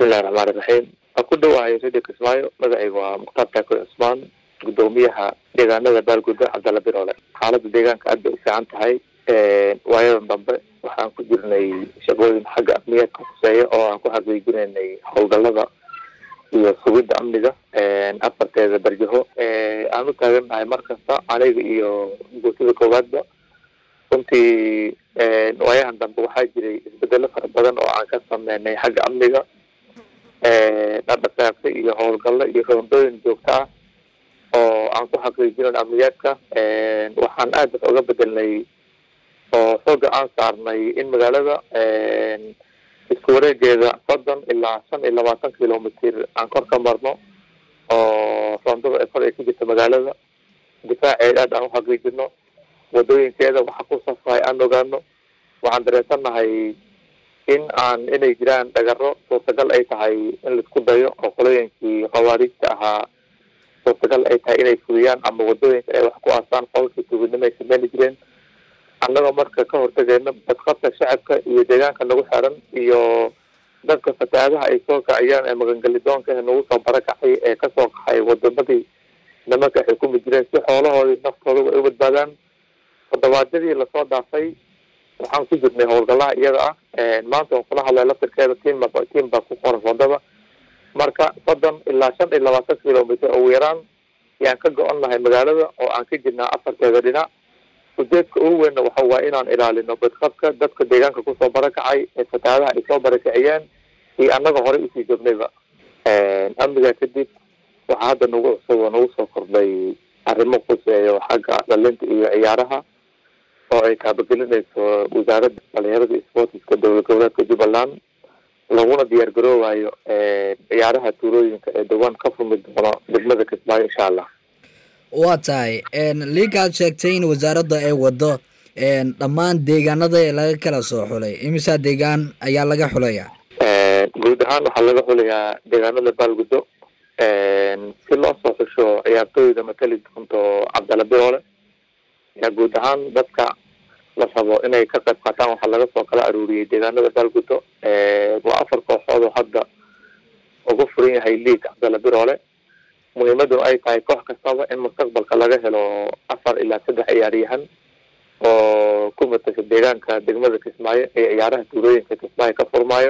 bismillahi raxmaani raxiim waa ku dhawahay radio kismaayo magacayga waa mukhtaar taako cusmaan gudoomiyaha deegaanada baalgudda cabdalla biroole xaalada deegaanka aad bay u fiican tahay waayadan dambe waxaan ku jirnay shaqooyin xagga amniyaadka kuseeya oo aan ku xaqiijinaynay howlgalada iyo sugidda amniga afarteeda barjaho aan u taagannahay mar kasta aniga iyo guutada koowaadba runtii waayahan dambe waxaa jiray isbedelo fara badan oo aan ka sameynay xagga amniga dhaqdhaqaaqyo iyo howlgallo iyo roondooyin joogto ah oo aan ku xaqiijinayn amniyaadka waxaan aad wax uga bedelnay oo xooga aan saarnay in magaalada isku wareegeeda soddon ilaa shan iyo labaatan kilomitr aan kor ka marno oo roondada ee kor ay ku jirta magaalada difaaceeda aad aan uxaqiijino wadooyinkeeda waxa ku safrahay aan ogaano waxaan dareensannahay in aan inay jiraan dhagaro suurtagal ay tahay in laisku dayo oo qolooyinkii khawaariijta ahaa suurtagal ay tahay inay fuliyaan ama wadooyinka ay wax ku aasaan qolkii tuuginimo ay sameyni jireen annagoo marka ka hortageyno badqabka shacabka iyo deegaanka nagu xiran iyo dadka fatahaadaha ay soo kaciyaan ee magangelidoonka ee nagu soo barakacay ee kasoo kaxay wadamadii nimanka ay xukumi jireen si xoolahoodii naftooda ay u badbaadaan todobaadyadii lasoo dhaafay waxaan ku jirnay howlgalaha iyada ah maanta waan kula hadlay laftirkeeda tiam tiam baa ku qoran wadada marka soddon ilaa shan iyo labaatan kilomitr ugu yaraan yaan ka go-on nahay magaalada oo aan ka jirnaa afarteeda dhinac ujeedka ugu weynna waxa waay inaan ilaalino badqabka dadka deegaanka kusoo barakacay ee fatahaadaha ay soo barakiciyeen iyo annaga horey usii joognayba amniga kadib waxaa hadda nagu cusub oo nagu soo kordhay arrimo kuseeyo xagga dhalinta iyo ciyaaraha oo ay kaabagelinayso wasaaradda dhalinyarada sportiska dowlad goboleedka jubbaland laguna diyaar garoobayo ciyaaraha tuulooyinka ee dhawaan ka fumi doono degmada kismaayo insha allah waa tahay liinkaad sheegtay in wasaaradda ay wado dhammaan deegaanada ee laga kala soo xulay imisa deegaan ayaa laga xulaya guud ahaan waxaa laga xulayaa deegaanada baalguddo si loo soo xusho ciyaartooyda matali doonto cabdalla biroole yaa guud ahaan dadka la rabo inay ka qayb qaataan waxaa laga soo kala aruuriyey deegaanada baalguddo waa afar kooxood oo hadda ugu furan yahay league cabdalla biroole muhiimaduna ay tahay koox kastaba in mustaqbalka laga helo afar ilaa saddex ciyaaryahan oo ku matasha deegaanka degmada kismaayo ee ciyaaraha tuulooyinka kismaayo ka furmaayo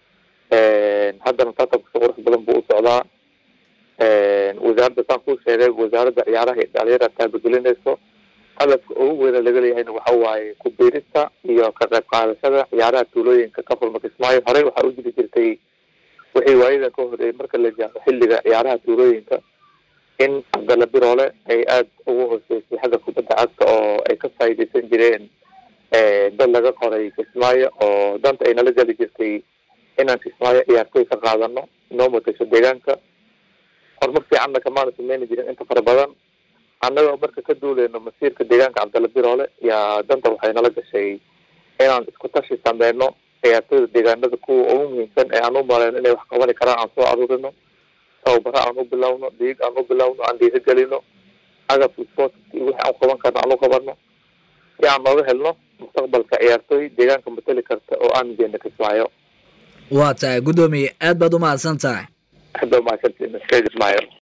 haddana tartanka si qurux badan buu u socdaa wasaaradda saan kuu sheegay wasaaradda ciyaaraha iyo dhalinyara taabagelinayso hadafka ugu weyna laga leeyahayna waxa waaye ku biirista iyo ka qayb qaadashada ciyaaraha tuulooyinka ka furma kismaayo horey waxaa u jiri jirtay wixii waayadan ka horeeyay marka la jaaro xilliga ciyaaraha tuulooyinka in cabdalla biroole ay aada ugu hooseysay xagga kubadda cagta oo ay ka faa'iidaysan jireen dad laga qoray kismaayo oo danta ay nala geli jirtay inaan kismaayo ciyaartooy ka qaadano noo matasho deegaanka horumar fiicanna kamaana sameyni jirin inta fara badan annagoo marka ka duuleyno masiirka deegaanka cabdalla biroole yaa danta waxay nala gashay inaan isku tashi sameyno ciyaartooyda deegaanada kuwa ugu muhiimsan ee aan u maleyno inay wax qabani karaan aan soo aruurino tababaro aan u bilowno dhiig aan u bilowno aan dhiirigelino agabka sportka iyo wixii aan qaban karno aan u qabano si aan nooga helno mustaqbalka ciyaartooy deegaanka matali karta oo aan jeena kismaayo waa tahay guddoomiye aad baad u mahadsan tahay aad baa mahadsantiin kismaayo